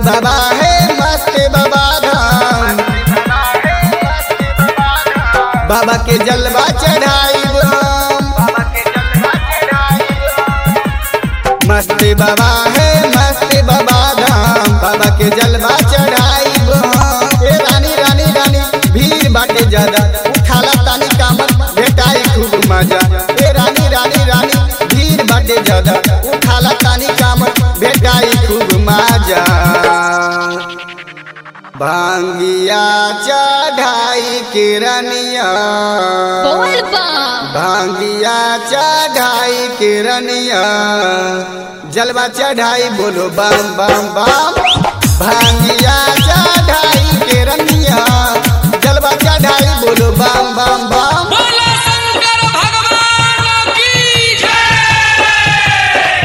बाबा है मस्त बाबा धाम बाबा के जलवा चढ़ाई मस्त बाबा है मस्त बाबा धाम बाबा के जलवा चढ़ाई ए रानी रानी रानी भीड़ बाटे ज्यादा उठाला तानी कामत भेटाई खूब मजा ए रानी रानी रानी भीड़ बाटे ज्यादा उठाला तानी कामत भेटाई खूब मजा भांगिया चढ़ाई किरनिया बोल बा भांगिया चढ़ाई किरनिया जलवा चढ़ाई बोलो बम बम बम भांगिया चढ़ाई किरनिया जलवा चढ़ाई बोलो बम बम बम बोला शंकर भगवान की जय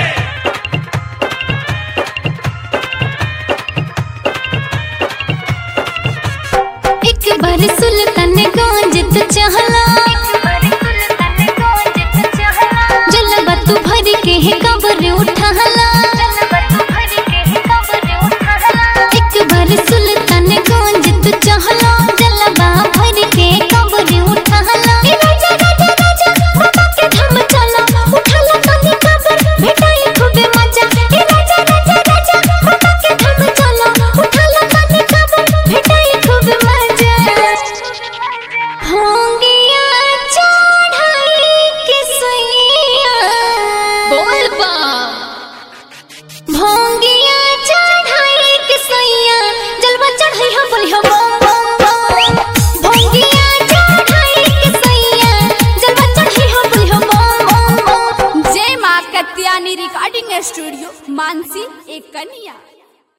एक बार सुल्तान गंज तो चहला जलवा तू भर के है कबर उठाला एक बार सुल्तान गंज तो चहला जलवा भर के कबर उठाला ए राजा राजा राजा बाबा के धाम चला उठाला तनी कबर भेटाई खूबे मजा ए राजा राजा राजा बाबा के धाम चला उठाला तनी कबर भेटाई खूबे मजा होंगिया चढ़ाई के सैया बोल बा भोंगिया चढ़ाई के सैया जलवा चढ़ाई हम बोली हम बम बम बम भोंगिया चढ़ाई के सैया जलवा चढ़ाई हम बोली हम बम बम बम जय माँ कत्यानी रिकॉर्डिंग स्टूडियो मानसी एक कन्या